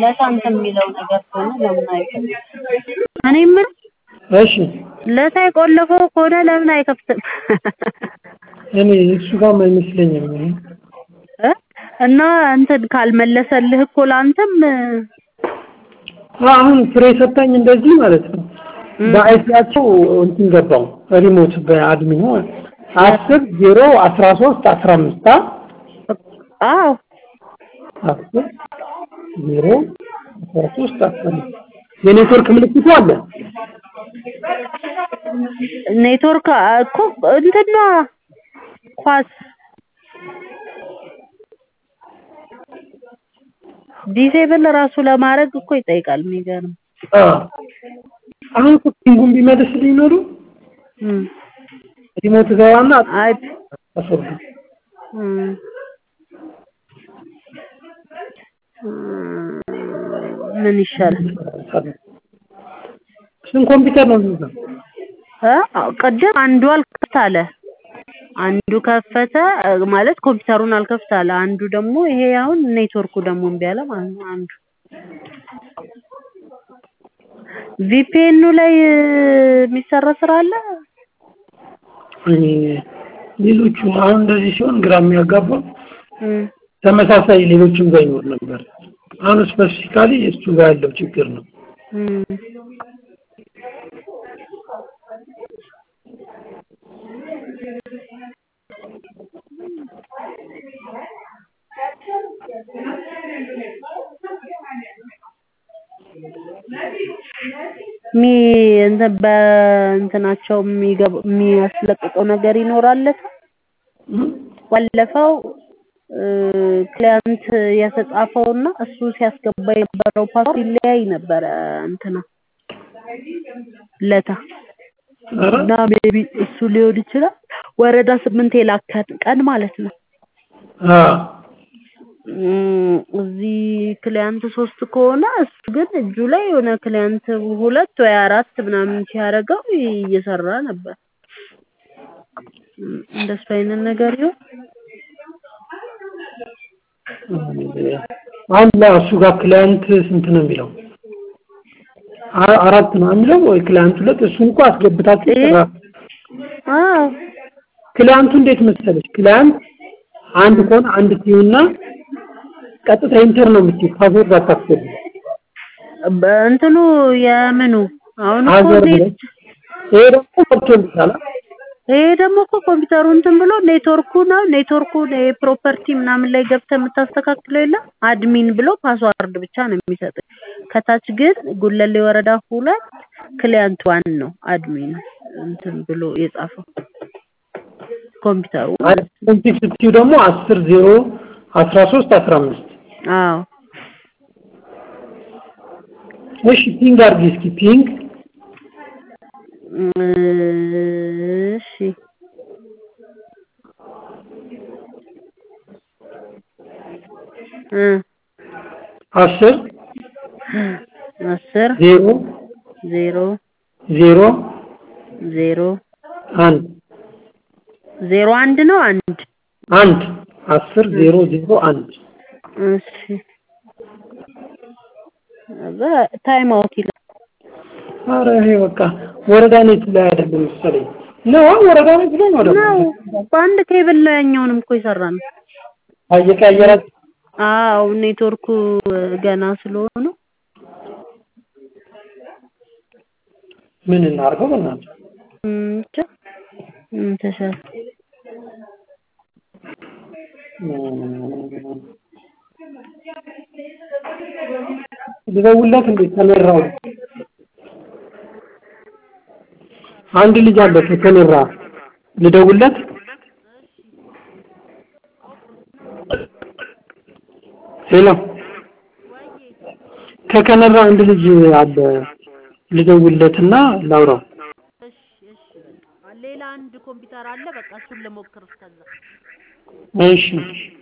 ለሳንት የሚለው ነገር ከሆነ ለምን አይከፍትም? እኔ የምልህ እሺ ለታ የቆለፈው ከሆነ ለምን አይከፍትም? እኔ እሱ ጋር አይመስለኝም። እኔ እ እና እንትን ካልመለሰልህ እኮ ለአንተም አሁን ፍሬ ሰጣኝ እንደዚህ ማለት ነው። በአይሲያቸው እንትን ገባው ሪሞት በአድሚኑ አስር ዜሮ አስራ ሶስት አስራ አምስት አዎ አስር ዜሮ አስራ ሶስት አስራ አምስት የኔትወርክ ምልክቱ አለ። ኔትወርክ እኮ እንትን ነዋ ኳስ ዲሴብል ራሱ ለማድረግ እኮ ይጠይቃል። የሚገርም አዎ አሁን እኮ ፒንጉን ቢመልስልኝ ኖሮ እም ሪሞት ገባና አይ አስወርዱ እም ምን ይሻላል? ስንት ኮምፒውተር ነው የሚይዘው? እ ቅድም አንዱ አልከፍት አለ። አንዱ ከፈተ ማለት ኮምፒውተሩን አልከፍት አለ። አንዱ ደግሞ ይሄ አሁን ኔትወርኩ ደግሞ እምቢ አለ ማለት ነው። አንዱ ቪፒኤኑ ላይ የሚሰራ ስራ አለ። እኔ ሌሎቹ አሁን እንደዚህ ሲሆን ግራ የሚያጋባው እም ተመሳሳይ ሌሎችም ጋር ይኖር ነበር። አሁን ስፔሲፊካሊ እሱ ጋር ያለው ችግር ነው። እም ሚ እንትን በእንትናቸው የሚገቡ የሚያስለቅቀው ነገር ይኖራል። ባለፈው ክሊያንት የተጻፈውና እሱ ሲያስገባ የነበረው ፓስወርድ ይለያይ ነበረ እንትና ለታ ኧረ እና ሜቢ እሱ ሊሆን ይችላል። ወረዳ ስምንት የላከን ቀን ማለት ነው። አዎ እም እዚህ ክሊያንት ሶስት ከሆነ እሱ ግን እጁ ላይ የሆነ ክሊያንት ሁለት ወይ አራት ምናምን ሲያደርገው እየሰራ ነበር። እም እንደሱ አይነት ነገር ይሁን አሁን ለእሱ ጋር ክላይንት ስንት ነው የሚለው? አ- አራት ነው የሚለው ወይ ክላይንት ሁለት? እሱን እኮ አስገብታችሁ ይሄ- ስራ አዎ ክላይንቱ እንዴት መሰለች? ክላይንት አንድ ከሆነ አንድ ትይውና ቀጥታ ኢንተር ነው የምትይው፣ ፓስወርድ አታስገቢ። በእንትኑ የምኑ አሁን እኮ ሀገር ኔት ብለሽ ይሄ ደግሞ ገብቶልሻል። ይሄ ደግሞ እኮ ኮምፒውተሩ እንትን ብሎ ኔትወርኩ ነው ኔትወርኩ ፕሮፐርቲ ምናምን ላይ ገብተህ የምታስተካክለው የለም አድሚን ብሎ ፓስዋርድ ብቻ ነው የሚሰጥህ። ከታች ግን ጉለሌ ወረዳ ሁለት ክሊያንት ዋን ነው አድሚን እንትን ብሎ የጻፈው ኮምፒውተሩ ማለት ነው። ኮንፊግ ስትይው ደግሞ አስር ዜሮ አስራ ሶስት አስራ አምስት አዎ እሺ ፒንግ አድርጊ እስኪ ፒንግ እሺ እ አስር አስር ዜሮ ዜሮ ዜሮ ዜሮ አንድ ዜሮ አንድ ነው አንድ አንድ አስር ዜሮ ዜሮ አንድ እሺ ታይም አውት ይላል። አረ ይሄ በቃ ወረዳ ኔት ላይ አይደለም መሰለኝ ነው ወረዳ ኔት ላይ ነው ደግሞ ነው በአንድ ኬብል ላይ ያኛውንም እኮ የሰራ ነው። አየቀያየራት አዎ ኔትወርኩ ገና ስለሆነ ምን እናድርገው በእናትህ እም ብቻ ምን ተሻለ ልደውልለት እንዴት ተመራው አንድ ልጅ አለ ከተመራ ልደውልለት ሄሎ ከከነራ አንድ ልጅ አለ ልደውልለትና ላውራው እሺ እሺ በቃ ሌላ አንድ ኮምፒውተር አለ በቃ እሱን ልሞክር እስከዛ እሺ